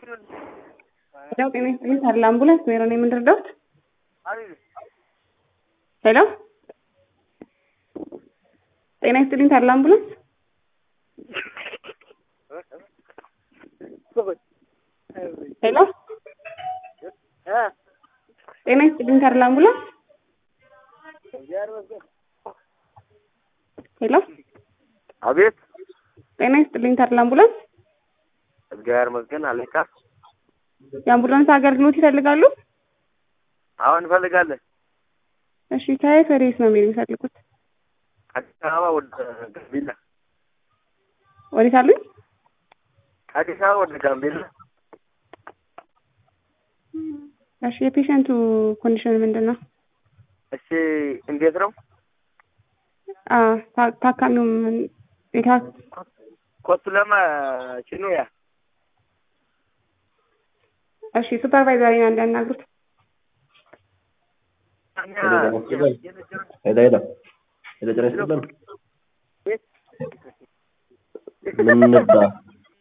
ሄሎ ጤና ይስጥልኝ ታዲላ አምቡላንስ ሜሮ ነው የምንረዳውት? ሄሎ ጤና ይስጥልኝ ታዲላ አምቡላንስ ሄሎ ጤና ይስጥልኝ ታዲላ አምቡላንስ ሄሎ አቤት ጤና ይስጥልኝ ታዲላ አምቡላንስ እግዚአብሔር ይመስገን አለካ የአምቡላንስ አገልግሎት ይፈልጋሉ? አሁን እንፈልጋለን እሺ ከየት ወዴት ነው የሚሄድ የሚፈልጉት? አዲስ አበባ ወደ ጋምቤላ ወዴት አሉኝ? አዲስ አበባ ወደ ጋምቤላ እሺ የፔሸንቱ ኮንዲሽን ምንድን ነው? እሺ እንዴት ነው አ ታ- ታካሚው ምን- የታ- ኮቱለማ ቺኑያ እሺ ሱፐርቫይዘሪን እንዲያናግሩት ሄዳ ሄዳ ሄዳ ጨረስ ምን እንርዳ